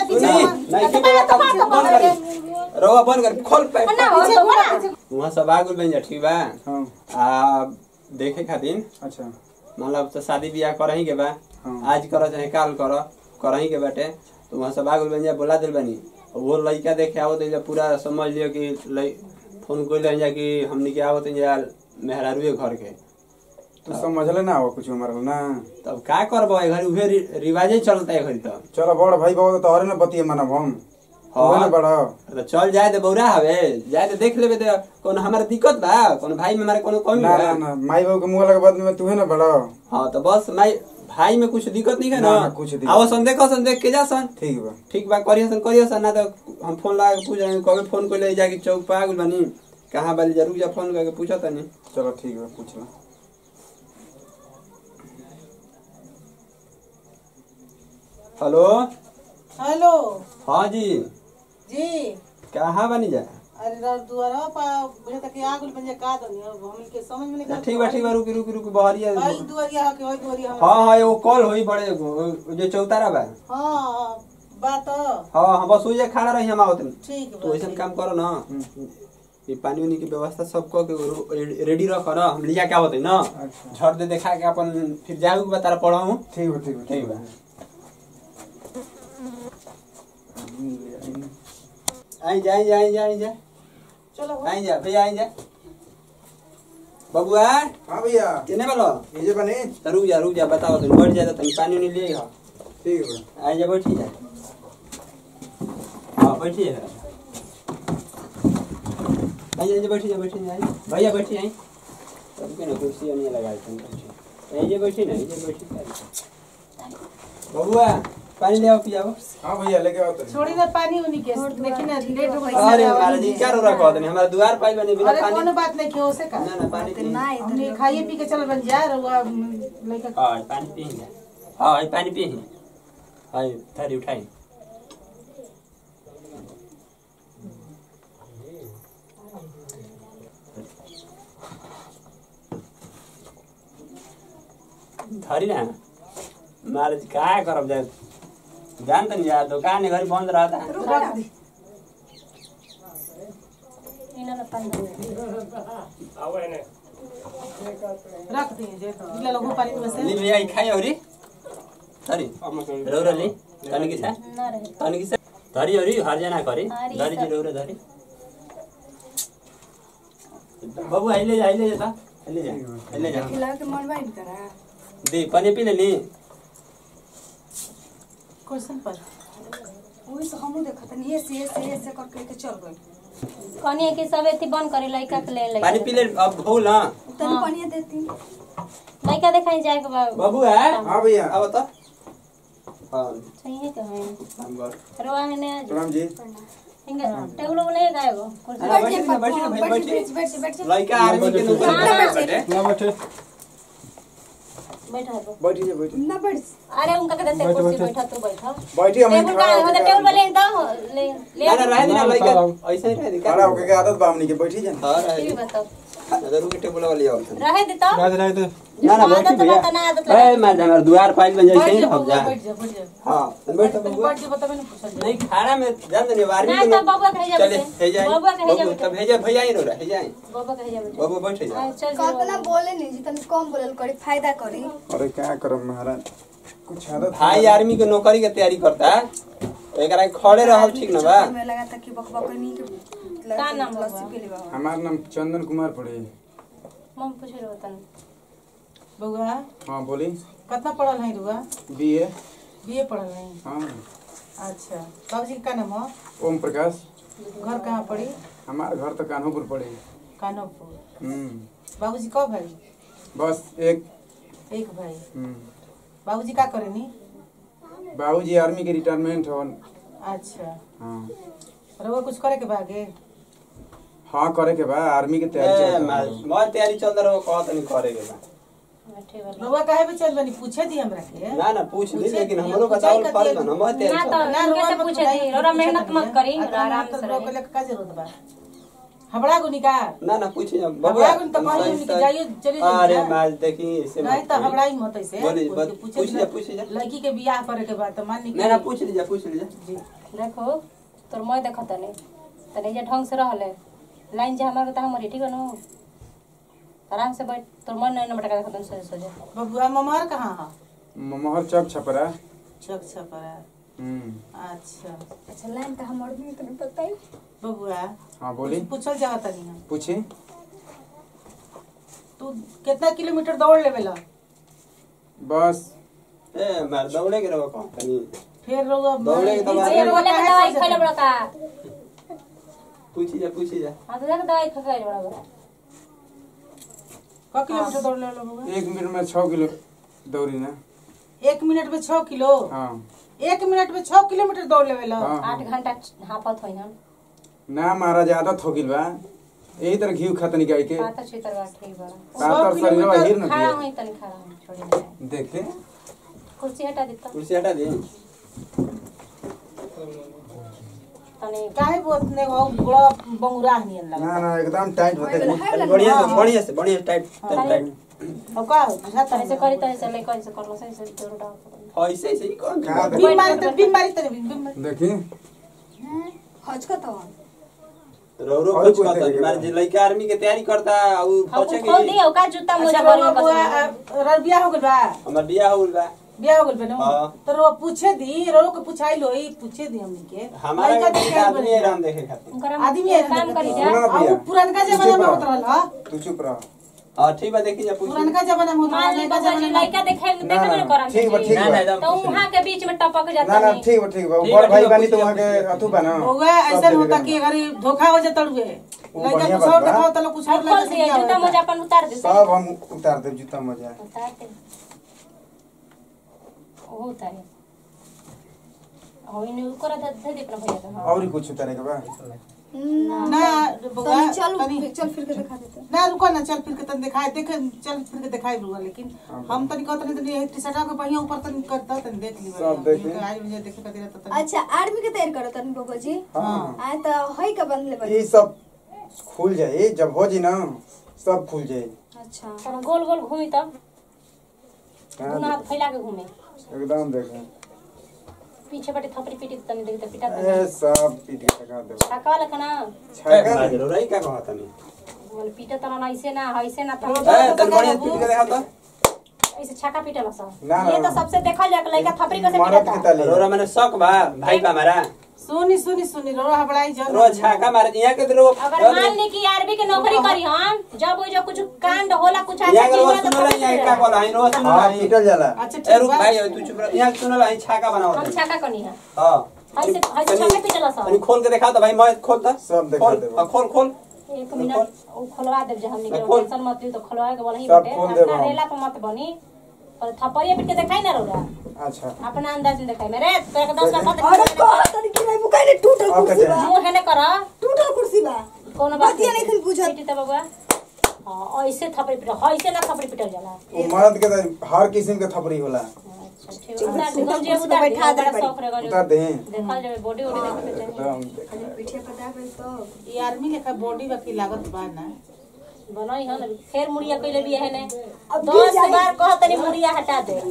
पीछे नहीं हुआ। नहीं की बोला तब बंद कर रवा बंद कर खोल पे ना हो तो बड़ा वहां सब आगुल बन जा ठीक बा हाँ आ देखे खातिर अच्छा मतलब तो शादी ब्याह करही के बा हाँ। आज करो चाहे काल करो करही के बाटे तो वहाँ सब आगुल बन जा बोला दिल बनी वो लड़का देखे आवत है पूरा समझ लियो कि लइ- फोन कोई जा कि हमनी के आवत है जा मेहरारूए घर के तू समझले ना हो कुछ हमारा ना तब का करबो ए घर उहे रि- रिवाजे चलता है घर तो चलो बड़ भाई बाबू तो तोहरे ना बतिए मानब हम हाँ। तू ना बड़ा तो चल जाए तो बौरा हवे जाए तो देख लेबे तो कोनो हमारा दिक्कत बा कोनो भाई में हमारे कोनो कमी ना बा ना ना माई बाबू के मुंह लगे बाद में तू है ना बड़ा हाँ तो बस माई भाई में कुछ दिक्कत नहीं है ना, ना ना, कुछ दिक्कत आओ सन देखो सन देख के जा सन ठीक बा ठीक बा करियो सन करियो सन ना तो हम फोन लगा के पूछ रहे हैं कभी फोन को ले जाके चौक पे आगुल बनी कहाँ बाली जरूर जा फोन करके पूछो तनी चलो ठीक बा पूछ ला हेलो हेलो हाँ जी जी कहाँ बनी जा अरे रा- दुआरा पा बुझे तक आग बन जा का दनी अब हम के समझ में नहीं ठीक बा ठीक बा रुकी रुकी रुकी बहरिया भाई दुआरिया हो के भाई दुआरिया हो हाँ हाँ एगो कॉल होई बड़े एगो, जो चौतारा बा हां बात हाँ हाँ बस वही खड़ा रही हम आवत ठीक तो बा ऐसा काम करो ना ये पानी उनी की व्यवस्था सब कह के रो- रेडी रखो ना हम लिया क्या होते ना अच्छा झट दे देखा के अपन फिर जाऊ के बता पढ़ाऊँ ठीक बा ठीक बा ठीक बा आई जा आई जा आई जा आई जा चलो आई जा भैया आई जा बबुआ हाँ भैया किने बोलो ये जे बने तो रुक जा रुक जा बताओ तुम बैठ जा तो तुम पानी उनी ले आओ ठीक बा आई जा बैठी जा हाँ बैठी जा आई जा, आई जा बैठी जा बैठी जा आई। भैया बैठी आई तब के ना कुर्सी नहीं लगा तुम बैठी आई जा बैठी ना आई जा बैठी जा। बबुआ पानी ले आओ पियाओ हाँ भैया लेके आओ तो छोड़ी ना पानी उनी के देखी ना लेट हो गई अरे महाराज जी क्या रो रखा होते हमारा द्वार पाइल बने बिना अरे पानी कोनो बात नहीं क्यों से का ना ना पानी पी हमने खाइए पी के चल बन जा रहुआ लड़का हाँ पानी पी हाँ ये पानी पी हाँ थारी उठाई धरी ना महाराज का करब जाए जान तनी यार दुकान घर बंद रहता रख दी रख दी जे तो इला लोगों पानी में से ली भैया ये खाई औरी धरी रौरा ली तनी की सा तनी की सा धरी औरी हर जना करी धरी जी रौरा धरी बाबू आइले जा आइले जा आइले जा आइले जा खिला के मनवाई करा दी पानी पी लेनी क्वेश्चन पर वही से हमहू देखत नहीं ऐसे ऐसे ऐसे करके के चल गई कनिए के सब एथी बंद करे लइका के ले पानी पी ले अब भूल ना तनी पानी देती लइका देखाई जाए के बा बाबू है हाँ भैया अब तो हाँ चाहिए के है हम कर रोआ है ने प्रणाम जी हिंगे टेबल को नहीं गाएगो कुर्सी हाँ, बैठी ना बैठी ना भाई बैठी बैठ बैठ लड़का आर्मी के नौकरी बैठे ना बैठे बैठा है बैठी जा बैठी ना बैठ अरे उनका के देते कुर्सी बैठा तू बैठा बैठी हम टेबल का खड़ा मतलब होके टेबल पे ले दो ले ले ना ना रह देना लड़का ऐसे ही रह दे खड़ा होके के आदत बा हमनी के बैठी जा हाँ रह ठीक दे बताओ जरूर के टेबल वाली आओ रहे दे तो ना ना बैठी आदत भैया बता ना आदत लगा ए मैं हमारे द्वार पाइल बन जाए सही बैठ जा ना बैठ जा बैठ जा हाँ बैठ तो तनी बबुआ बैठ जा बता मैंने पूछल नहीं खाना में जान दे आर्मी ना के तब बाबू कहे जा चले बैठे हे जाए बाबू कहे जा बाबू बैठे तब हे जाए भैया ही रो रहा हे जाए बाबू कहे जा बैठे बाबू बैठ जा आ, चल कल्पना जी बोले नहीं जी तनी कम बोलल करी फायदा करी अरे क्या करब महाराज कुछ आदत भाई आर्मी के नौकरी के तैयारी करता है तो एकरा खड़े रहल ठीक ना बा में लगा था कि बकबक नहीं के का नाम बा? लस्सी पी लेबा हमार नाम चंदन कुमार पड़े मम पूछ रहो तन बउआ हाँ बोली कितना पढ़ल है रुआ बी ए बीए पढ़ल है हाँ अच्छा बाबूजी का नाम है ओम प्रकाश घर कहाँ पड़ी हमार घर तो कान्होपुर पड़े कानोपुर हम्म बाबूजी कब भाई बस एक एक भाई हम्म बाबूजी का करेनी बाबूजी आर्मी के रिटायरमेंट हो अच्छा हाँ रउआ कुछ करे के बागे हाँ करे के बा आर्मी के तैयारी ए, चल मैं मैं तैयारी चल रहा हूँ कहत नहीं करे के बा बैठे वाला रउआ काहे पे चल बनी पूछे दी हमरा के ना ना पूछ ली पूछे लेकिन दिया, हमरो पूछाई बताओ कर फर्ज दिया। ना मैं तैयारी ना चल तो ना इनके रउआ से मत पूछे बताई, दी रोरा पूछे मेहनत तो मत दिया। करी आ, तो आराम मेहनत से रउआ रही के लिए का जरूरत बा हबड़ा गुनी का ना ना पूछ हबड़ा गुनी तो कहीं उनके जाइए चली जाइए अरे जा। मैं देखी इसे नहीं तो हबड़ा ही मत ऐसे बोली, कोई बत- के पूछे पूछ दी जा, ना, पूछ जा। लड़की के बियाह करे के बाद तो मान ना ना पूछ लीजिए पूछ लीजिए जी देखो तोर मैं देखत तनी तनी जे ढंग से रहले लाइन जे हमार त हमर ठीक नु आराम से बैठ तोर मन नहीं मटका देखत तनी सोजे सोजे बबुआ ममहर कहाँ है मोहर चौक छपरा चौक छपरा हम्म अच्छा अच्छा लाइन का हमर भी तनी बताई बबुआ हाँ बोली पूछल जात तनी हम पूछी तू कितना किलोमीटर दौड़ लेवेला बस ए मार दौड़े के रहो कौन तनी फिर रउआ दौड़े के दवा- ये बोले के दवाई खइले बड़ा का पूछी जा पूछी जा हां तो देख दवाई खा के बड़ा बड़ा क किलोमीटर दौड़ लेवेला बबुआ एक मिनट में छः किलो दौड़ी ना एक मिनट में छह किलो हाँ एक मिनट में छह किलोमीटर दौड़ लेवेला हाँ आठ घंटा हापत होई हम ना महाराज आदत हो गिल बा यही तरह घी खतनी गाय के पाता छितर बा ठीक बा तातर शरीर किलोमीटर हिर न खड़ा दिए होई तनी खड़ा होई छोड़ी दे देखे कुर्सी हटा दे तो कुर्सी हटा दी तनी काहे बोत ने वो बड़ा बंगुरा नियन लगा ना ना एकदम टाइट होते तनी बढ़िया से बढ़िया से बढ़िया से टाइट तनी टाइट अब का बुझा तनी से करी तनी से ले करी से करलो सही से जोर डाल ऐसे ऐसे ही कौन का दे- बीमारी तो बीमारी तो बीमारी देखी हज का तवा रोरो और कुछ कोई कहता देखेगा। मार जे लड़का आर्मी के तैयारी करता उ हम पहुंचे खोल कि दियो का जूता मोजा अच्छा बड़ी बबुआ कसम रर बियाह हो गइल बा हमर बियाह होल बा बियाह हो गइल बा ना हाँ। तो रो पूछे दी रो के पूछाई लो ई पूछे दी हमनी के हमारा लड़का के देखे आदमी बने। है राम देखे खातिर उनकर आदमी है काम करी जा सुना आ भैया उ पुरनका जमाना में होत रहल ह तू चुप रह हां ठीक बा देखी जा पूछ पुरनका जमाना में होत मान ली रहल बाबा जी लड़का देखे ना, देखे ना, में करम ठीक बा, ठीक ना बा। ना एकदम तो पूछ वहां के बीच में टपक ना जाता ना नहीं ठीक बा ठीक बा ठीक बड़ बा, भाई ठीक बा, बानी तो पूछिए, वहाँ के पूछिए। अथु बा ना होगा सब ऐसा देखेगा। होता कि अगर धोखा हो जाता हुए वो लड़का बढ़िया कुछ बात और बा। दिखाओ तो कुछ और अब खोल लड़का दिए क्या जूता होता मोजा अपन उतार दे सब हम उतार दे जूता मजा उतार दे ओ उतारे हो इन ऊपर दे दे दे अपना भैया के हां और ही कुछ उतारे के बा ना बउआ, तनी चल तनी- चल फिर के दिखा देते ना रुको ना चल फिर के तन दिखाए देखे चल फिर के दिखाए बुआ लेकिन हम तनी कहत नहीं तनी टी शर्ट के पहिया ऊपर तनी करता तनी देख ली सब देखे। आज मुझे देखे खातिर रहता तनी अच्छा आर्मी के तैयार करो तनी बाबा जी हाँ आए तो हई का बंद ले बनी ये सब खुल जाए जब हो जी ना सब खुल जाए अच्छा तब गोल गोल घूमी तब हाँ, दोनों हाथ फैला के घूमे एकदम देखे पीछे बटे थपड़ी पीटी तनी देख पिटा ए सब पीट के लगा दे छका लखना छाका मार रोई का कहता नहीं बोले पीटे तना ऐसे ना ऐसे ना तो ए तनी बढ़िया से पीट के देखा तो ऐसे छका पीटल सा ना, ना, ये तो ना। सबसे देखल जाए लड़का थपड़ी कैसे मरद के पीटता ताली रोरा मैंने शक बा भाई बा हमारा सुनी सुनी सुनी रो हबड़ाई जन रो छाका मारे यहाँ के रो अगर मान ली कि आरबी के नौकरी करी हम जब वो जो कुछ कांड होला कुछ अच्छा यहाँ के चीज रो होला तो सुनला पकड़ यहाँ के का बोला है रो सुनला हाँ है पीटल जाला अच्छा ए ठीक रुक बा भाई तू चुप रह यहाँ सुनला है छाका बनाओ हम छका कनी है हां ऐसे ऐसे छका पीटल सा तनी खोल के दिखा तो भाई मैं खोल ता सब दिखा खोल देबो। हाँ, खोल खोल एक मिनट वो खोलवा देब जे हमनी के खोल। टेंशन मत ली तो खोलवा के बोला ही सब बटे खोल देब अपना हम। रेला पे मत बनी और थपड़िया पीट के देखाई ना रोरा अच्छा अपना अंदाज में देखाई मेरे तो एक दस का अरे कह तनी कि नहीं बुकाई टूटल अब कुर्सी कहते बा मुंह हेने कर टूटल कुर्सी बा कोनो बात बतिया नहीं खन बुझत पीटी त बबुआ हां ऐसे थपड़ी पीट ऐसे ना थपड़ी पीटल जाला वो मर्द के तो हर किस्म के थपड़ी होला अच्छा ठीक है उतार दे हम जे कुर्सी पे उतार दे बैठा दे बड़ा बड़ी। शौक रहेगा उतार दे देखल जाए बॉडी वॉडी देखे के चाहिए एकदम देखे। पीठे पर दा गई तो ये आर्मी लेखा बॉडी बाकी लागत बा ना बनाई है ना फिर मुड़िया कइले भी है ने अब गिर दस जाई। बार कह तनी मुड़िया हटा दे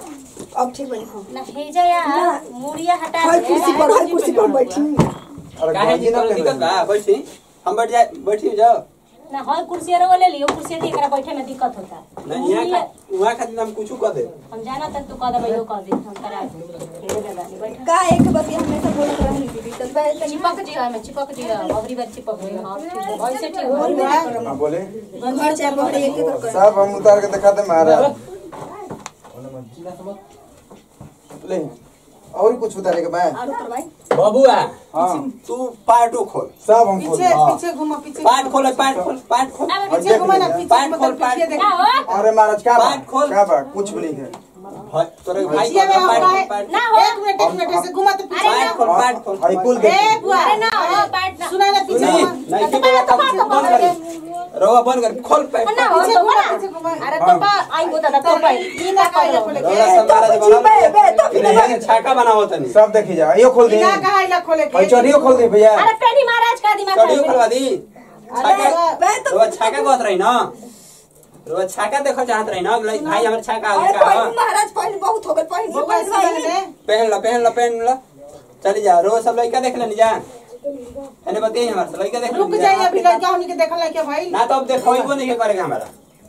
अब ठीक बनी हम ना हे जा यार मुड़िया हटा हर दे कुर्सी पर हर कुर्सी पर बैठी अरे काहे गंजी जी ना कोनो दिक्कत पहनले। बा बैठी हम बैठ जाए बैठी जाओ ना हर कुर्सी रो ले लियो कुर्सी दी एकरा बैठे में दिक्कत होता नहीं यहाँ मुड़िया- खा वहाँ खातिर हम कुछ कर दे हम जाना तक तू कह दे भाई कह दे हम करा दे दे दे बैठ का एक बतिया हमेशा बोलत रहनी दीदी तब बे तनी चिपक जी हमें चिपक जी अबरी बार चिपक जी हां ठीक है ऐसे ठीक है हाँ बोले घर चाहे बहरे एक एक कर सब हम उतार के दिखा दे महाराज ले और कुछ उतारे के बा और ऊपर भाई बबुआ हाँ तू पार्टो खोल सब हम खोल पीछे हाँ। पीछे घुमा पीछे पार्ट खोल पार्ट खोल पार्ट खोल अब पीछे घुमा ना पीछे पार्ट घुमा खोल, पीछे पार्ट देख क्या हो अरे महाराज का बा पार्ट खोल। का बा कुछ भी नहीं है भाई तोरे भाई पीछे में खोल, होगा पार्ट है खोल, पार्ट ना हो एक मिनट एक मिनट ऐसे घुमा तो पीछे पार्ट खोल पार्ट खोल हाई कुल ए देख बुआ अरे ना हो बैठ ना सुना ना पीछे नहीं घुमा नहीं की बोला तब बंद कर रोवा बंद कर खोल पार्ट ना हो पीछे तो घुमा बना पीछे घुमा अरे तो बा आई हो दादा तो भाई ई ना काहे खोले के रोवा सब महाराज तो बची बे, बे, तो बना फिर छाका बनाओ तनी सब देखी जा यो खोल दे ई ना काहे ला खोले भाई के चोरियो खोल दे भैया अरे पेड़ी महाराज का दिमाग चढ़ियो खोलवा दी छाका बे तो रोवा छाका कहत रही ना रोवा छाका देखो चाहत रही ना ले, भाई हमर छाका अरे आगे का पहले महाराज पहले बहुत हो गए पहले बुआ पहले सुना भाई ने पहन ला पहन ला पहन ला चली जा रोज सब लड़का देख लेनी जा एने बताइए हमारे से लड़का देख रुक लेनी जाइए जा। अभी लड़का हमनी के देखल लड़का भाई ना तो अब देखो नहीं करेगा हमारा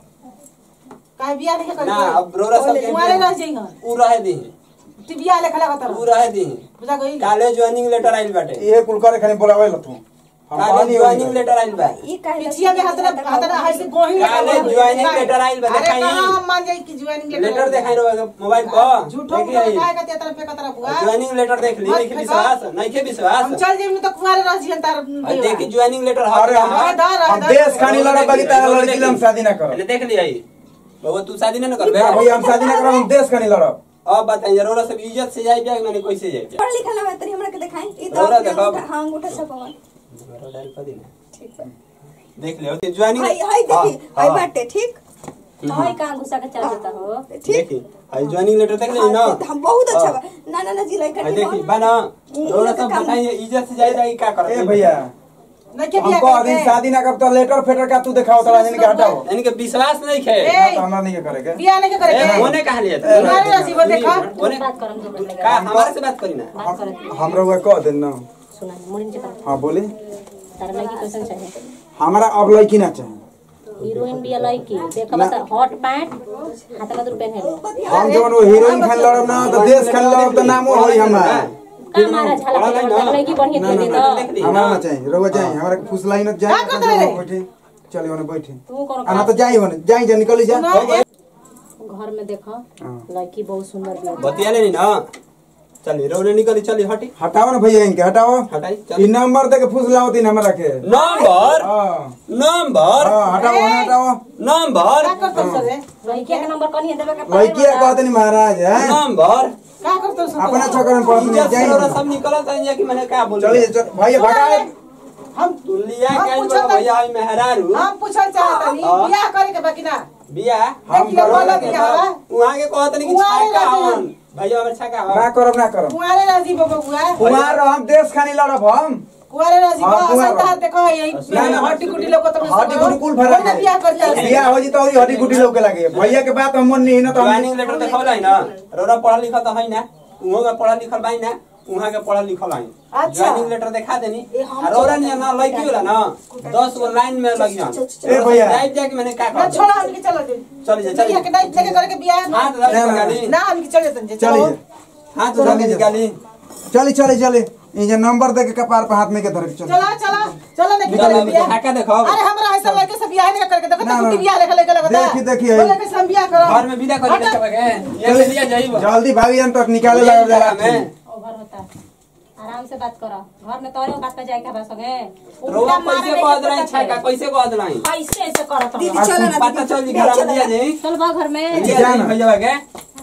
काहे बियाह नहीं कर ना अब रोरा सब के तुम्हारे रह जाइए उ रहे दी तू बियाह लेखा लगा उ रहे दी बुझा गई काले ज्वाइनिंग लेटर आइल बाटे ये कुल करे खाली बोलावे ल तू हम काले कहनी ज्वाइनिंग होई। लेटर आइल बा ई काहे पिछिया में हाथ रख हाथ रख ऐसे गोही लगा काले हुआ है। ज्वाइनिंग लेटर आइल बा, अरे देखाई। कहाँ हम मान जाई कि ज्वाइनिंग लेटर लेटर देखाई रहो मोबाइल पर झूठो देखिए आई। काय का तेरा पे कतरा बुआ ज्वाइनिंग लेटर देख ली मत नहीं के फेंको। विश्वास नहीं के विश्वास हम चल जाइए तो कुंवारे रह जियन तार और देखी ज्वाइनिंग लेटर अरे हम हाँ, दार, हम दार। देश खानी लड़ा बाकी तारा लड़की ला हम शादी ना करब पहले देख लिया बाबा तू शादी ना करबे ना भैया हम शादी ना करब हम देश खानी लड़ब अब बताइए रोरा सब इज्जत से जाई ब्याग मैंने कैसे जाई पढ़ लिखल ना तनी हमरा के देखाई ई रौरा तो देखाओ। अंगूठा हां अंगूठा छपवन रोरा डाल कर दी ना ठीक बा देख लियो ज्वाइनिंग हाय हाय देखी हाय बाटे ठीक हाय कहाँ घुसा के चल देता हो ठीक देखी हाई ज्वाइनिंग लेटर देख ली ना हाँ, हम बहुत अच्छा हाँ। बा ना ना ना जी लड़का हाई ठीक देखी बा। बना ई- रोरा ई सब काम- बताइए इज्जत से जाई जाई का कर ए भैया नहीं के हम बियाह कह दी करके शादी ना करब तो लेटर फेटर का तू देखाओ तो राजन के हटाओ इनके विश्वास नहीं खे ए, ना तो हमरा नहीं के करे के बियाह नहीं करे ए, के होने कहा लिया तुम्हारे राशि वो देखा। होने बात करम जो बोले का हमारे से बात करी ना बात करत हमरा हुआ कह दे ना सुना मुड़िन के कर हां बोली तारा लड़की कैसन चाहिए हमारा अब लड़की ना चाहिए हीरोइन भी लड़की देख बता हॉट पैंट हाथ में दूर पहने ले हम जवन वो हीरोइन खान लड़ब ना तो देश खान लड़ब तो नामो होई हमारा का मारा झाला के जब लड़की बढ़िया ना दे ना दे ना तो देख ली हमारा ना ना चाहिए रोवा चाहिए हमारा फुस लाइन जाए का करते रे? बैठे चलिए ओने बैठे तू कौन आना तो जाई होने जाई जा निकली जा घर में देखो हाँ। लड़की बहुत सुंदर भी है बतिया लेनी ना चली रोने निकली चली हटी हटाओ ना भैया इनके हटाओ हटाई ई चल नंबर दे के फुस लाओ तीन हमरा के नंबर हां नंबर हां हटाओ ओने हटाओ नंबर का करतो सर रे? लड़की के नंबर कनी देवे के लड़की कहते नहीं महाराज है नंबर का करतो सर अपना चक्कर में पड़त नहीं इज्जत से रोरा जाई सब निकलत है कि मैंने क्या बोल चलिए चल भैया भगाओ हम तू लिया हम के पूछत बोला भैया आई मेहरारू हम पूछल चाहत नहीं हाँ। बियाह करे के बाकी ना बिया हम देखिए, करो बोलो के बियाह बा। वहां के कहत नहीं कि कुंवारे छाका रहते हवन भैया हमर छाका ना हवन करब ना करब कुंवारे राजी बाबा बुआ कुमार हम देश खानी लड़ब हम कुंवारे राजी हाँ, बाबा कुंवारे। संतान देखो यही ना, ना, हट्टी कुटी लोग तो हड्डी गुडी कुल भरा ना बियाह करता है बियाह हो जी तो हड्डी गुडी लोग के लगे भैया के बात हम मन नहीं ना तो हम ज्वाइनिंग लेटर देखौला है ना रोरा पढ़ा लिखा तो है ना उहो के पढ़ा लिखल बाई ना उहाँ के पढ़ा लिखल है अच्छा। ज्वाइनिंग लेटर दिखा देनी ए, हम आ रोरा नहीं ना लड़की होला ना दस गो लाइन में लगी हन ए, भैया। जाइब जाके मैंने का ना कर छोड़ा हमके चलो जी चल जा चल बियाह के नहीं लेके करे के बियाह हाथ ना लगा ना, गाली ना हमके चले तंजे चली चलो जा हाथ लगा गाली चली चली चली ये जे नंबर दे के कपार पे हाथ में के धर के चल चला चला चलो नहीं निकल करे अभी बियाह छाका देखो अरे हमरा ऐसा लड़के से बियाह नहीं करके देखो ना, तो ना। कुटी बियाह लेके लेके लगता देखी, देखी, है। बोले के से हम बियाह करो घर में विदा कर हटा। के ये ले लिया जाइब जल्दी भागी जन तक निकाले लगा जरा में ओवर होता है आराम से बात करो घर में तोरे बात पे जाए के बस संगे रोवा कैसे कह रही छाका कैसे कह रही कैसे ऐसे करत दीदी हो चलो ना पता चल जी घर में लिया जाई चल बा घर में लिया जा जी ना। भैया के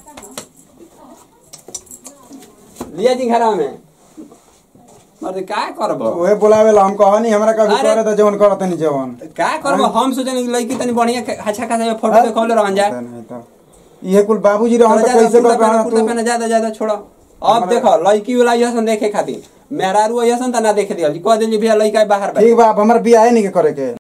लिया जी घर में अरे का करब ओए बुलावे ला हम कहनी हमरा कभी अरे। करे तो जवन करत नहीं जवन का करब हम सोचनी कि लड़की तनी बढ़िया अच्छा खासा फोटो देखौले रहन जा नहीं तो ये कुल बाबूजी रहन तो कैसे कर पाना कुर्ता तू पहना ज्यादा ज्यादा छोड़ो अब देखो लड़की वाला यसन देखे खातिर मेहरारू यसन त ना देखे दिया कह देली भैया लड़का बाहर बा ठीक बा अब हमर बियाह नहीं के करे के